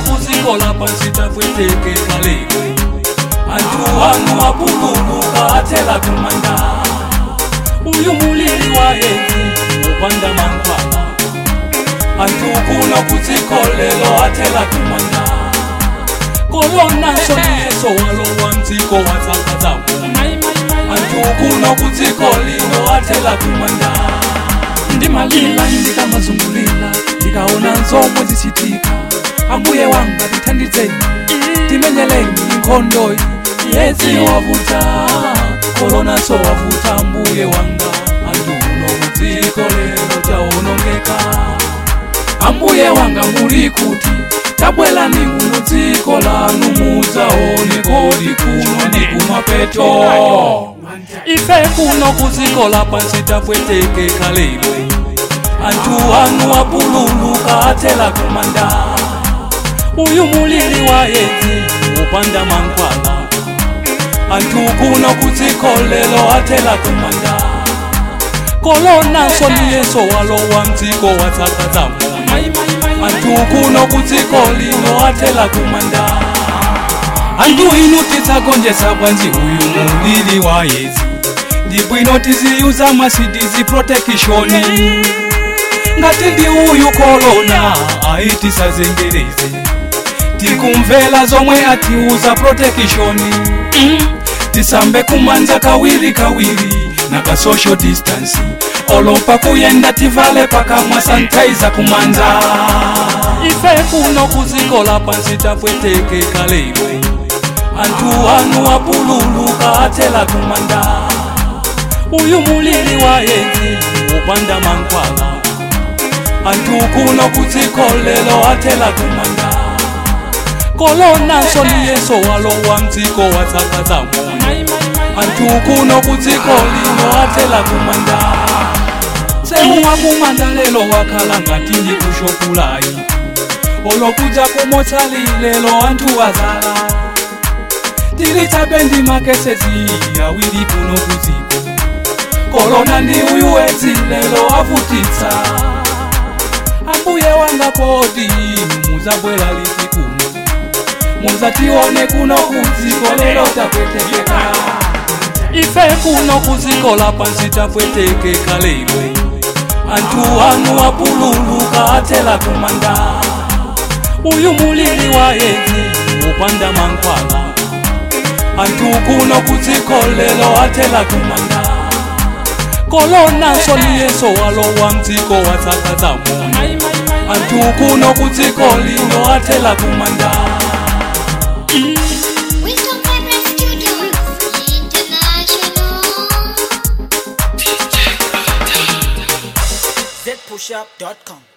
kuzikola pansi tapwetekeka lero anthu anu apululuka athela kumanda uyu mulili wa yezi upanda mankhwala anthu kuno kudzikolelo athela kumanda kolonanso ndiyeso walowa mdziko watsakadzamu anthu kuno kudziko lino athela kumanda ndimalila ndikamazungulira ndikaona nzomwe zichitika ambuye wanga tithandizeni timenyeleni nkhondoyi yezi wavuta kolonanso wavuta ambuye wanga anthu kuno kudziko lero tawonongeka ambuye wanga muli kuti tabwerani muno dziko lanu mudzaone kodi kuno ndi kumapeto ife kuno kudziko lapansi tapwetekeka lero anthu anu apululuka athela kumanda uyu mulili wa yezi upanda mankhwala anthu kuno kudziko lero athela kumanda kolonanso ndiyeso walowa mdziko watsakadzamu anthu kuno kudziko lino athela kumanda anthu inu tidzagonjetsa bwanji uyu mulili wa yezi ndibwino tiziyuza masidizi protekishoni ngati ndi uyu kolona ayi tisazengereze tikumvera zomwe atiuza protekishoni mm. tisambe kumanja kawiri kawiri na ka social distance olopa kuyenda tivale pakamwa sanitizer kumanja ife kuno kuzikola pansi tapwetekeka lero anthu anu apululuka athela kumanda uyu mulili wa yezi upanda mankhwala anthu kuno kudziko lero athela kumanda kolonanso ndiyeso walowa mdziko watsakadzamu anthu kuno kudziko lino athela kumanda semu wakumanda lero wakhala ngati ndi kushopulayi olokuja kumotsali lero anthu azala tili chabe ndi makesezi awiri kuno kudziko kolona ndi uyu wedzi lero avutitsa ambuye wanga kodi muzabwera liti kuno muzatione kuno kudziko lero tapwetekeka ife kuno kudziko lapansi tapwetekeka lero anthu anu apululuka athela kumanda uyu mulili wa yezi upanda mankhwala anthu kuno kudziko lero athela kumanda kolonanso ndiyeso walowa mdziko watsakadzamu anthu kuno kudziko lino athela kumanda Wisdom Vibrant Studios International. zpushup.com